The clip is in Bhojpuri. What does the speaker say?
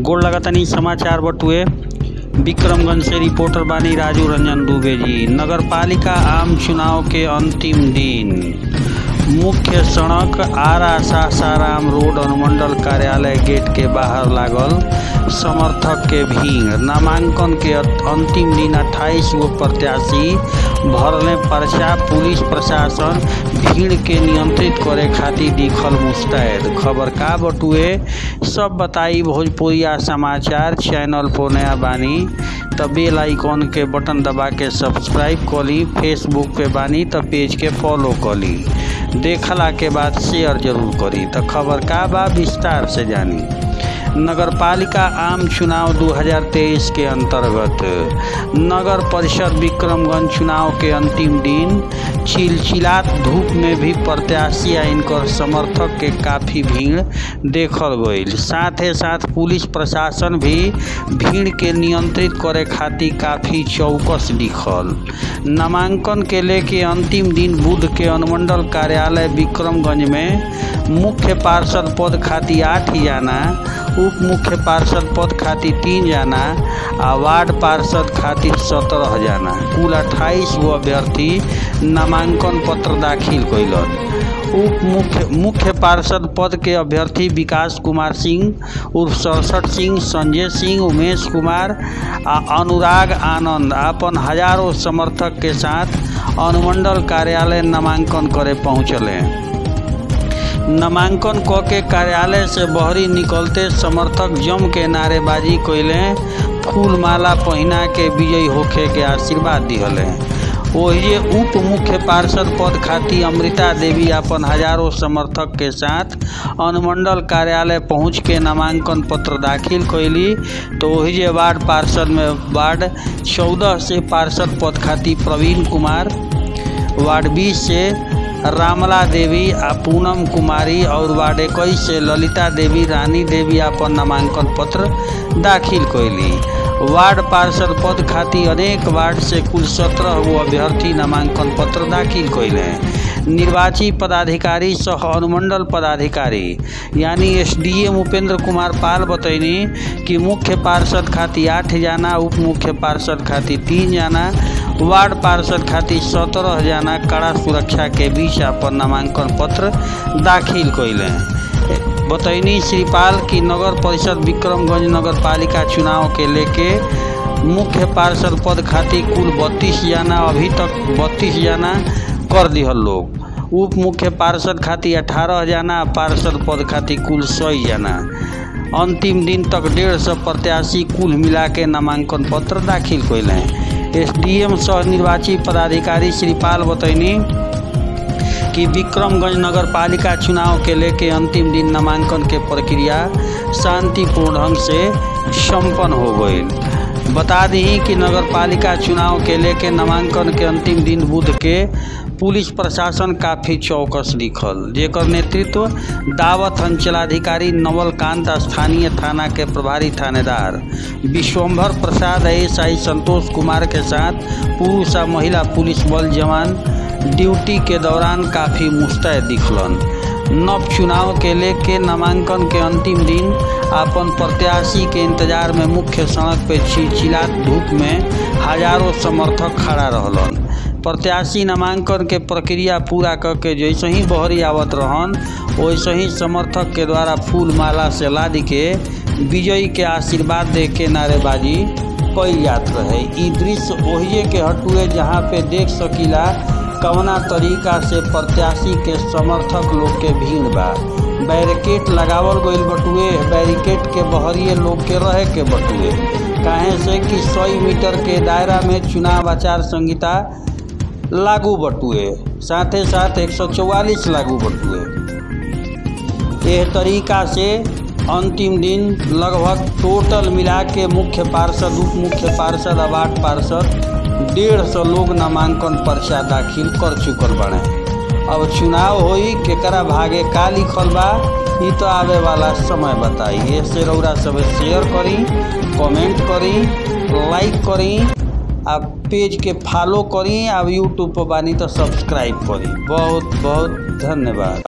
गोड़ लगातानी समाचार बटुए विक्रमगंज से रिपोर्टर बानी राजू रंजन दुबे जी नगर पालिका आम चुनाव के अंतिम दिन मुख्य सड़क आरा सासाराम रोड अनुमंडल कार्यालय गेट के बाहर लागल समर्थक के भीड़ नामांकन के अंतिम दिन 28 गो प्रत्याशी भरले पर्चा पुलिस प्रशासन भीड़ के नियंत्रित करे खातिर दिखल मुस्तैद खबर का बटुए सब बताई भोजपुरिया समाचार चैनल पर नया बानी त बेल आइकॉन के बटन दबा के सब्सक्राइब कली फेसबुक पे बानी त पेज के फॉलो कली देखला के बाद शेयर जरूर करी त खबर का बा विस्तार से जानी नगर पालिका आम चुनाव 2023 के अंतर्गत नगर परिषद विक्रमगंज चुनाव के अंतिम दिन चिलचिलात धूप में भी प्रत्याशी आ इनकर समर्थक के काफ़ी भीड़ देखल गईल साथ ही साथ पुलिस प्रशासन भी भीड़ के नियंत्रित करे खातिर काफ़ी चौकस दिखल नामांकन के लेके अंतिम दिन बुध के अनुमंडल कार्यालय विक्रमगंज में मुख्य पार्षद पद खातिर आठ जाना उप मुख्य पार्षद पद खातिर तीन जाना आ वार्ड पार्षद खातिर सत्रह जाना कुल अट्ठाईस गो अभ्यर्थी नामांकन पत्र दाखिल कैलन उप मुख्य मुख्य पार्षद पद के अभ्यर्थी विकास कुमार सिंह उर्फ सड़सठ सिंह संजय सिंह उमेश कुमार आ अनुराग आनंद अपन हजारों समर्थक के साथ अनुमंडल कार्यालय नामांकन करे पहुँचले नामांकन क के कार्यालय से बहरी निकलते समर्थक जम के नारेबाजी कैले फूल माला पहिना के विजयी होखे के आशीर्वाद दिहले ओहिजे उप मुख्य पार्षद पद खातिर अमृता देवी अपन हजारों समर्थक के साथ अनुमंडल कार्यालय पहुंच के नामांकन पत्र दाखिल कैली तो ओहिजे वार्ड पार्षद में वार्ड चौदह से पार्षद पद खातिर प्रवीण कुमार वार्ड बीस से रामला देवी आ पूनम कुमारी और वार्ड इक्कीस से ललिता देवी रानी देवी अपन नामांकन पत्र दाखिल कैली वार्ड पार्षद पद खातिर अनेक वार्ड से कुल सत्रह गो अभ्यर्थी नामांकन पत्र दाखिल कैले निर्वाची पदाधिकारी सह अनुमंडल पदाधिकारी यानी एसडीएम उपेंद्र कुमार पाल बतैनी कि मुख्य पार्षद खातिर आठ जाना उप मुख्य पार्षद खातिर तीन जाना वार्ड पार्षद खातिर सत्रह जाना कड़ा सुरक्षा के बीच अपन नामांकन पत्र दाखिल कैले बतैनी श्रीपाल की नगर परिषद विक्रमगंज नगर पालिका चुनाव के लेके मुख्य पार्षद पद खातिर कुल बत्तीस जाना अभी तक बत्तीस जाना कर दिहल लोग उप मुख्य पार्षद खातिर अठारह जाना पार्षद पद खातिर कुल सौ जाना अंतिम दिन तक डेढ़ सौ प्रत्याशी कुल मिला के नामांकन पत्र दाखिल कैले एसडीएम सह निर्वाची पदाधिकारी श्रीपाल बतैनी कि विक्रमगंज नगर पालिका चुनाव के लेके अंतिम दिन नामांकन के प्रक्रिया शांतिपूर्ण ढंग से संपन्न हो गई बता दी कि नगर पालिका चुनाव के लेके नामांकन के अंतिम दिन बुध के पुलिस प्रशासन काफ़ी चौकस दिखल जेकर नेतृत्व दावत अंचलाधिकारी नवलकांत स्थानीय थाना के प्रभारी थानेदार विश्वम्भर प्रसाद एस आई संतोष कुमार के साथ पुरुष आ महिला पुलिस बल जवान ड्यूटी के दौरान काफ़ी मुस्तैद दिखलन नव चुनाव के लेके नामांकन के अंतिम दिन अपन प्रत्याशी के इंतजार में मुख्य सड़क पे चिलचिलात धूप में हजारों समर्थक खड़ा रहलन प्रत्याशी नामांकन के प्रक्रिया पूरा करके जैसे ही बहरी आवत रहन वैसे ही समर्थक के द्वारा फूल माला से लाद के विजयी के आशीर्वाद दे के नारेबाजी कई जात रहे ई दृश्य ओहिए के हटुए जहाँ पे देख सकीला कवना तरीका से प्रत्याशी के समर्थक लोग के भीड़ बा बैरिकेड लगावल गईल बटुए बैरिकेड के बहरिए लोग के रहे के बटुए काहे से कि सौ मीटर के दायरा में चुनाव आचार संहिता लागू बटुए साथ ही साथ 144 लागू बटुए यह तरीका से अंतिम दिन लगभग टोटल मिला के मुख्य पार्षद उप मुख्य पार्षद आ वार्ड पार्षद डेढ़ सौ लोग नामांकन पर्चा दाखिल कर चुकल बने अब चुनाव होई केकरा भागे का लिखल बा ई तो आवे वाला समय बताई ऐसे रौरा सब शेयर करी कमेंट करी लाइक करी आ पेज के फॉलो करी आ यूट्यूब पर बानी तो सब्सक्राइब करी बहुत बहुत धन्यवाद